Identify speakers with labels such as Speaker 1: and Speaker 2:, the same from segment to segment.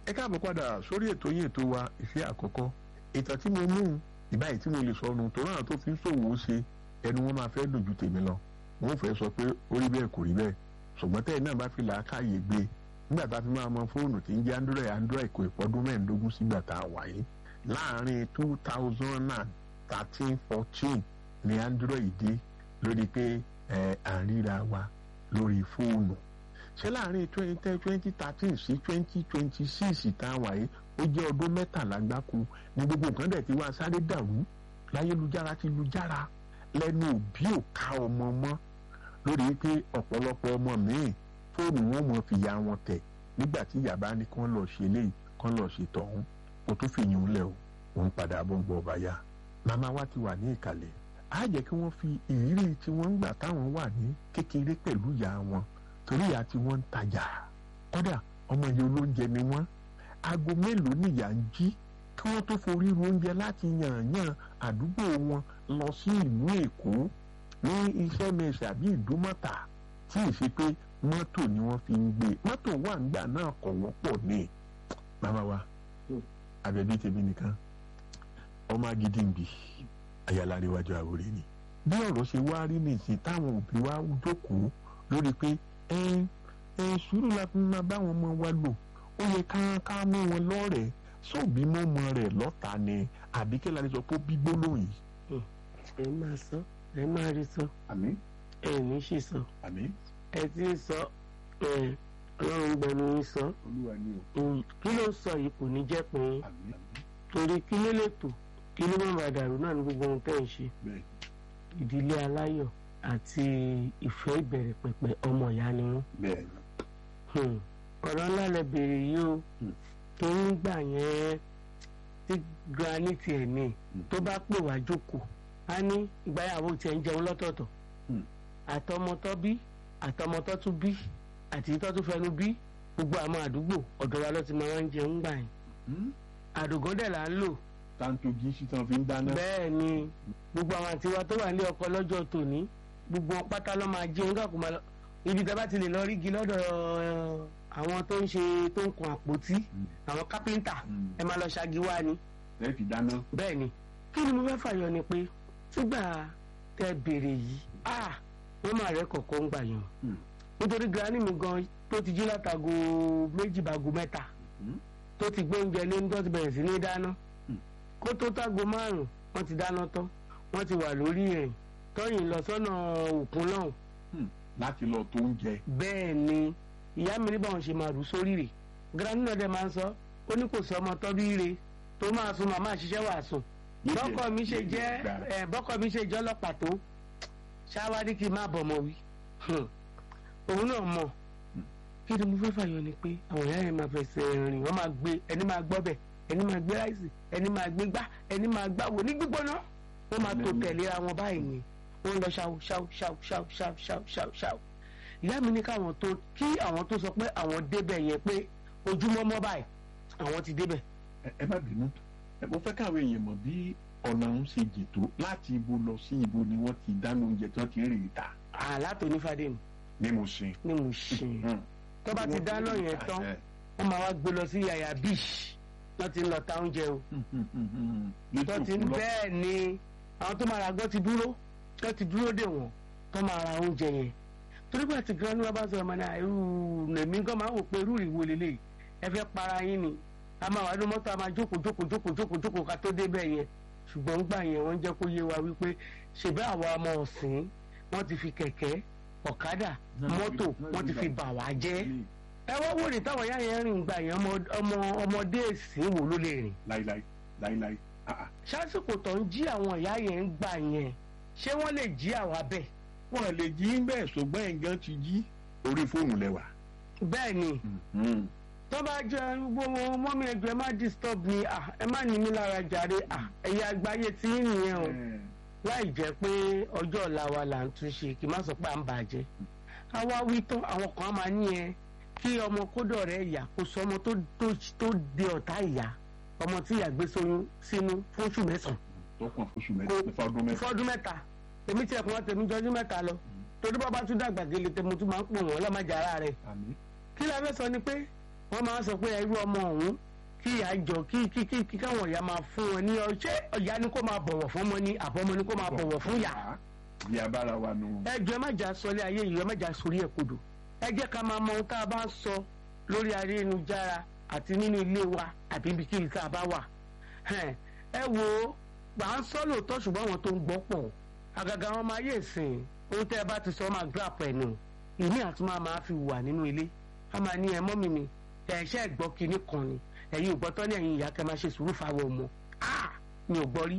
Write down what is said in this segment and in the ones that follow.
Speaker 1: ẹ káàbọ̀ padà sórí ètò yìí ètò wa ìfẹ́ àkọ́kọ́ ìtàn tí mo mú ìbáyìí tí mo lè sọ nù torí àwọn tó fi ń ṣòwò ó ṣe ẹnu wọn máa fẹ́ dùn ju tèmi lọ wọn ò fẹ́ sọ pé ó rí bẹ́ẹ̀ kò rí bẹ́ẹ̀ ṣùgbọ́n tẹ́ẹ̀ náà bá fi làákàyè gbé nígbà tá a fi máa mọ fóònù tí ń jẹ́ android android kò ìpọ́dún mẹ́ẹ̀ẹ́dógún sígbà tá a wà yìí láàárín two thousand and thirteen fourteen ni android dé lórí pé ẹ à ń ríra wa lórí fóònù ṣé láàárín twenty thirteen sí twenty twenty six tá a wà yìí ó jẹ́ ọdún mẹ́tàlá gbáko ní gbogbo nǹkan dẹ̀ ti wá sáré dàrú láyélujára ti lujára lẹ́nu òbí ò ká ọmọ mọ́ lórí pé ọ̀pọ̀lọpọ̀ ọmọ míì fóònù wọn mọ̀ fìyà wọn tẹ̀ nígbà tí ìyá bá ní kán lọ ṣe léyìí kán lọ ṣe tọ̀hún kó tó fìyìn ń lẹ̀ o òun padà bọ̀ ń gbọ́ ọba yá màmá wa ti wà ní ìkàlẹ̀ á jẹ́ kí wọ́n fi ìrírí tí wọ́n ń gbà táwọn wà ní kékeré pẹ̀lú ìyá wọn torí ìyá tí wọ́n ń tajà kódà ọmọ yìí olóúnjẹ ni wọ́n aago mélòó nìyà ń jí kí wọ́n tó forí ru oúnjẹ láti yànyàn àdúgbò wọn lọ sí ìlú èkó ní iṣẹ́ mẹ́sẹ̀ àbí ìdúmọ̀tà tí ì ṣe pé mọ́tò ni wọ́n fi ń gbé mọ́tò wà ńgbà náà kọ̀ wọ́pọ̀ ní màmá wa àbẹ̀bí tèmi nìkan ọmọ agídí ń bì ayálà níwájú àwòrán ni bí ọ̀rọ̀ ṣe wá rí nìsín táwọn òbí wa jókòó lórí pé ẹ ẹ sùúrù la fi máa bá wọn ọmọ wa lò ó yẹ ká ká mú wọn lọ́rẹ̀ẹ́ sóòbí mọ́mọ́ rẹ̀ lọ́ta ni àbí kí lani sọ pé bígbó lóyìn.
Speaker 2: ẹ máa sọ ẹ máa rí sọ
Speaker 1: àmín
Speaker 2: ẹ ní ṣì sọ
Speaker 1: àmín
Speaker 2: ẹ ti ń sọ ẹ ọlọ́run gbẹnu yín sọ
Speaker 1: olúwa ni o
Speaker 2: Mm, kí ló ń sọ yìí kò ní jẹ́ pé
Speaker 1: àmín àmín
Speaker 2: torí kí ló lè tò kí ló má bàa dàrú náà ní gbogbo ohun tẹ́ ẹ̀ ń ṣe
Speaker 1: bẹ́ẹ̀
Speaker 2: ìdílé aláyọ̀ àti ìfẹ́ ìbẹ̀rẹ̀ pẹ̀pẹ̀ ọmọ ìyá ni wọ́n.
Speaker 1: bẹ́ẹ̀
Speaker 2: Hmm. ọ̀rọ̀ ńlá lẹ bèrè yìí o
Speaker 1: Hmm.
Speaker 2: tó ń gbà yẹn tí granite ẹ̀ ní
Speaker 1: Hmm.
Speaker 2: tó bá pè wá jókòó á ní ìgbáyàwó tiẹ̀ ń jẹun lọ́tọ̀ọ̀tọ̀
Speaker 1: Hmm.
Speaker 2: àtọmọtọ́ bí àtọmọtọ́ tún bí àti ìtọ́ tún fẹnu bí gbogbo àwọn àdúgbò ọ̀dọ̀ wa ló ti máa ń jẹun gbà yẹn àdògán dẹ̀ là ń lò
Speaker 1: tanto jí sí tán fi ń dáná.
Speaker 2: bẹ́ẹ̀ ni gbogbo àwọn àtiwá tó wà ní ọkọ lọ́jọ́ tòní gbogbo wọn pátá ló máa jẹun káàkó máa lọ ibi tá a bá ti lè lọ rígi lọ́dọ̀ ẹ, àwọn tó ń ṣe tó ń kun àpótí àwọn kápẹ́ńtà ẹ máa lọ ṣagi wá ni
Speaker 1: ẹ fi dáná.
Speaker 2: bẹ́ẹ̀ ni kí ni mo fẹ́ fàyọ ni pé sígbà tẹ béèrè yìí ah wọ́n máa rẹ́ kọ̀ọ̀kan ń gbà yàn
Speaker 1: Hmm.
Speaker 2: nítorí granny mi gan tó ti jí látago méjì bàgò mẹ́ta
Speaker 1: Hmm.
Speaker 2: tó ti gbé oúnjẹ lé ní tó ti bẹ̀rẹ̀ sí ní dáná
Speaker 1: Hmm.
Speaker 2: kó tó tágo márùn wọ́n ti dáná tán wọ́n ti wà lórí ẹ̀yìn tọ́yìn lọ sọ́nà òkun náà
Speaker 1: láti lọ tó ń jẹ.
Speaker 2: bẹ́ẹ̀ ni ìyá mi ní báwọn ṣe máa rù sórí rẹ̀ granny náà dẹ̀ máa ń sọ ó ní kò sọ ọmọ tọ́bí rẹ̀ tó máa sun màmá àṣìṣẹ́ wà sùn bọ́kọ mi ṣe jẹ́ ẹ̀ bọ́kọ mi ṣe jẹ́ ọlọ́pàá tó ṣáwárí kí n má bọ̀ mọ́ wí Hmm. òun náà mọ̀ kí ni mo fẹ́ fàyọ ni pé àwọn ìyá yẹn máa fẹsẹ̀ rìn wọ́n máa gbé ẹni máa gbọ́ bẹ̀ ẹni máa gbé ráìsì ẹni máa gbé gbá ẹni máa gbáwo ní gbígbóná wọ́n máa tó tẹ̀léra wọn báyìí ni wọ́n lọ ṣáw ṣáw ṣáw ṣáw ṣáw ṣáw ṣáw ṣáw ìyá mi ní káwọn tó kí àwọn tó sọ pé àwọn débẹ̀ yẹn pé ojúmọ́ mọ́ báyìí àwọn ti débẹ̀
Speaker 1: ẹ ẹ má bínú ẹ mo fẹ́ káwọn èèyàn mọ̀ bí ọ̀nà ń ṣe jètò láti ibo lọ sí ibo ni wọ́n ti dáná oúnjẹ tí wọ́n ti ń rè é ta
Speaker 2: àlátò nífàdé ni
Speaker 1: ní mo sin.
Speaker 2: ni mo ṣe tó bá ti dáná yẹn tán wọ́n máa wá gbé lọ sí yàyà beach wọ́n ti ń lọ ta oúnjẹ o tó ti ń bẹ́ẹ̀ ni àwọn tó máa ra gbọ́ ti dúró tó ti dúró dè wọ́n tó máa ra oúnjẹ yẹn torí pé àti gan ni wọ́n bá sọ ọmọ náà irú lèmi gan máa wò pé irú ìwo lélẹ̀ ẹ fẹ́ para yín ni a máa wà ní mọ́tò a máa jókòó jókòó jókòó jókòó jókòó ká tó débẹ̀ yẹn ṣùgbọ́n gbà yẹn wọ́n jẹ́ kó yé wa wípé ṣèbẹ́ àwa ọmọ ọ̀sìn wọ́n ti fi kẹ̀kẹ́ ọ̀kadà mọ́tò wọ́n ti fi bà wá jẹ́ ẹ wá wò ní táwọn ìyá yẹn rìn gbà yẹn ọmọ- ọmọ ọmọdé èsì wo ló lè rìn
Speaker 1: láíláí láíláí ah, ah.
Speaker 2: sásìkò tó ń jí àwọn ìyá yẹn ń gbà yẹn ṣé wọ́n lè jí àwa bẹ́ẹ̀
Speaker 1: wọn lè jí bẹ́ẹ̀ ṣùgbọ́n ẹ̀gán ti jí orí fóònù lẹ́wà.
Speaker 2: bẹ́ẹ̀ ni tó bá jẹ́ gbogbo mọ́mí ẹjọ́ ẹ má disturb mi ah, ẹ má ní mi lára jàre ah, ẹ̀yà àgbáyé tí ń nìyẹn o láì jẹ́ pé ọjọ́ ọ̀la wa là ń tún ṣe kí n má sọ pé à ń bàjẹ́ àwa wí tán àwọn kan máa ní ẹ kí ọmọ kódọ̀ rẹ̀ yà kó sọ ọmọ tó tó tó de ọ̀tá ìyá ọmọ tí ìyá gbé sóyún sínú fún oṣù mẹ́sàn-án
Speaker 1: tó kàn fóṣù mẹ́ta fọdún mẹ́ta.
Speaker 2: fọdún mẹ́ta èmi tiẹ̀ kún wọn tèmi jọjú mẹ́ta lọ torí bàbá tún dàgbà gèlè tèmi tún máa ń pò wọ́n lọ́mọdé ara rẹ̀
Speaker 1: àmì
Speaker 2: kí la fẹ́ sọ ni pé wọ́n máa ń sọ pé irú ọmọ ọ̀hún kí ìyá jọ kí kí kí kí káwọn ìyá máa fún wọn ní ọṣẹ ìyá ni kó máa bọ̀wọ̀ fún ọmọ ni àbọ̀mọ ni kó máa bọ̀wọ̀ fún ìyá.
Speaker 1: bí a bára wa nù.
Speaker 2: ẹ jọ ẹ má jà sọlé ayé yìí ẹ má jà sórí ẹ kodò ẹ jẹ́ ká máa mọ ohun tá a bá ń sọ lórí ayélujára àti nínú ilé wa àbí ibikíbi tá a bá wà ẹ wo gbà ń sọ lóòótọ́ ṣùgbọ́n àwọn tó ń gbọ́ pọ̀ àgàgà wọn máa yé ìsìn ohun tẹ́ ẹ bá ti sọ máa grap ẹ̀ nù ìmí àtúmọ̀ máa fi wà nínú ilé a máa ní ẹ mọ́mì mi ẹ̀ṣẹ́ ìgbọ́ kinní kan ni ẹ̀yin ò gbọ́ tọ́ ní ẹ̀yin ìyá kẹ́ máa ṣe sùúrù fáwọn ọmọ ah mi ò gbọ́ rí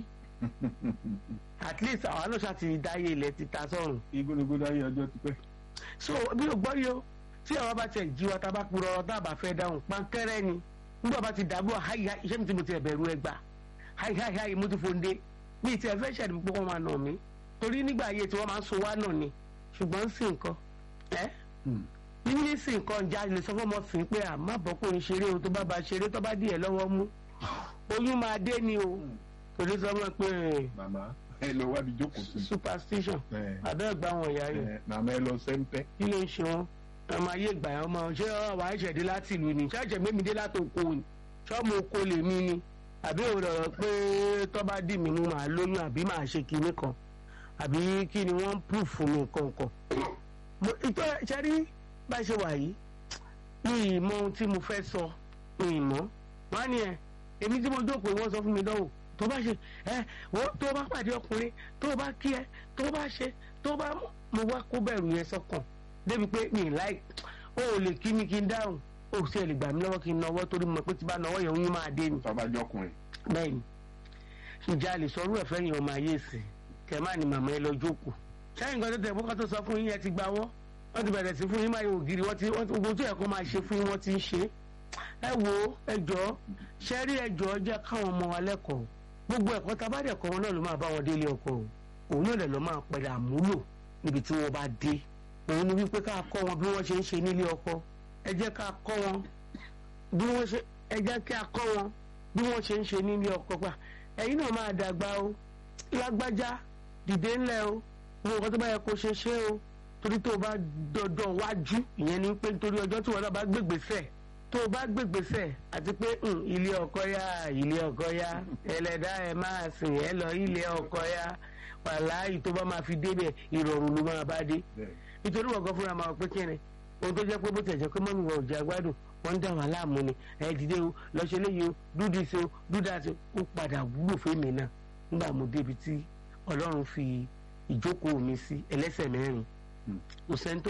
Speaker 2: at least àwọn náà ṣàti dáyé ilẹ̀ ti ta sọ́run.
Speaker 1: igúnnugún dáyé ọjọ́ ti pẹ́.
Speaker 2: so mi ò gbọ́ rí o tí àwọn bá tiẹ̀ jí wa tá a bá kúrọ̀ dábàá fẹ́ dáhùn pankẹ́rẹ́ ni nígbà bá ti dàbọ̀ háì háì iṣẹ́ mi ti mo ti ẹ̀bẹ̀rù ẹ gbà háì háì háì mo ti fòǹde mi ì tiẹ̀ fẹ́ ṣẹ̀dí pé wọ́n máa nà mí torí nígbà ayé tí wọ́n máa ń so wá nà ni ṣùgbọ́n ń sìn nǹkan ẹ́ níbi sì nǹkan ìjà lè sọ fọmọ sí pé à má bọ́ kó ń ṣeré o tó bá ba ṣeré tó bá díẹ̀ lọ́wọ́ mú oyún máa dé ni o torí sọ wọn pé.
Speaker 1: màmá ẹ lọ wá bí jókòó sí.
Speaker 2: superstition abẹ́ ẹ̀gbá wọn ìyá rẹ̀.
Speaker 1: màmá ẹ lọ sẹ́ńpẹ́.
Speaker 2: kí ló ń ṣe wọn ọmọ ayé ìgbà yẹn ọmọ ṣé wàá ṣẹ̀dí láti ìlú ni ṣáàṣẹ̀ mímí dé láti oko ni ṣọ́ọ̀mù oko lè mí ni àbí òrò pé tó bá dì mí mú màá lóyún àbí màá ṣe kinní kan àbí kí ni wọ́n ń proof fún mi kankan. ìtọ́ ṣẹ́rí bá ṣe wà yìí mi ì mọ ohun tí mo fẹ́ sọ mi ì mọ́ wọ́n á ní ẹ èmi tí mo jókòó wọ́n sọ fún mi dánwò tó bá ṣe ẹ wọ́n tó bá pàdé ọkùnrin tó bá kí ẹ tó bá ṣe tó bá mo wá kó bẹ̀rù yẹn sọ́kàn débi pé mi ì láì o ò lè kí mi kí n dáhùn o ò sì lè gbà mí lọ́wọ́ kí n nawọ́ torí mo pé tí bá nawọ́ yẹn oyún máa dé ni.
Speaker 1: tọ́ba jọ ọkùnrin.
Speaker 2: bẹ́ẹ̀ni ìjà lè sọ orú ẹ̀fẹ́ yẹn ọmọ ayé sí kẹ má ní màmá ẹ lọ jókòó sẹ́yìn kan tó tẹ̀ bókà tó sọ fún yín ẹ ti gbawọ́ wọ́n ti bẹ̀rẹ̀ sí fún yín máa yọ ògiri wọ́n ti gbogbo tó yẹ kó máa ṣe fún yín wọ́n ti ń ṣe ẹ wo ẹjọ́ ṣẹ́rí ẹjọ́ jẹ́ káwọn ọmọ wa lẹ́kọ̀ọ́ gbogbo ẹ̀kọ́ tá a bá dẹ̀ kọ́ wọn náà ló máa bá wọn délé ọkọ o òun náà lè lọ́ máa pẹ̀lú àmúlò níbi tí wọ́n bá dé òun ni wípé ká kọ́ wọn bí wọ́n ṣe ń ṣe nílé ọkọ ẹ jẹ́ ká kọ́ wọn bí wọ́n ṣe ẹ jẹ́ ká kọ́ wọn bí wọ́n ṣe ń ṣe nílé ọkọ pa ẹ̀yin náà máa dàgbà o lágbájá dìde ńlẹ̀ o mo nǹkan tó bá yẹ kó ṣe ṣe o torí tó o bá dọdọ wájú ìyẹn ni pé nítorí ọjọ́ tí wọn náà bá gbégbèsè tó o bá gbégbèsè àti pé ilé ọkọ yá ilé ọkọ yá ẹlẹ́dá ẹ máa sìn ẹ lọ ilé ọkọ yá wàláyì tó bá máa fi débẹ̀ ìrọ̀rùn ló máa bá dé nítorí wọ̀gán fúnra máa pé kí ni ohun tó jẹ́ pé bó tẹ̀ jẹ́ pé mọ́mí wọn ò jẹ́ agbádùn wọ́n ń dà wá láàmú ni ẹ dìde o lọ́sẹ̀ léyìí o dúdú sí o dúdà sí o ó padà wúlò fún mi náà nígbà mo débi tí ọlọ́run fi ìjókòó mi sí ẹlẹ́sẹ̀ mẹ́rin kò sẹ́ni tó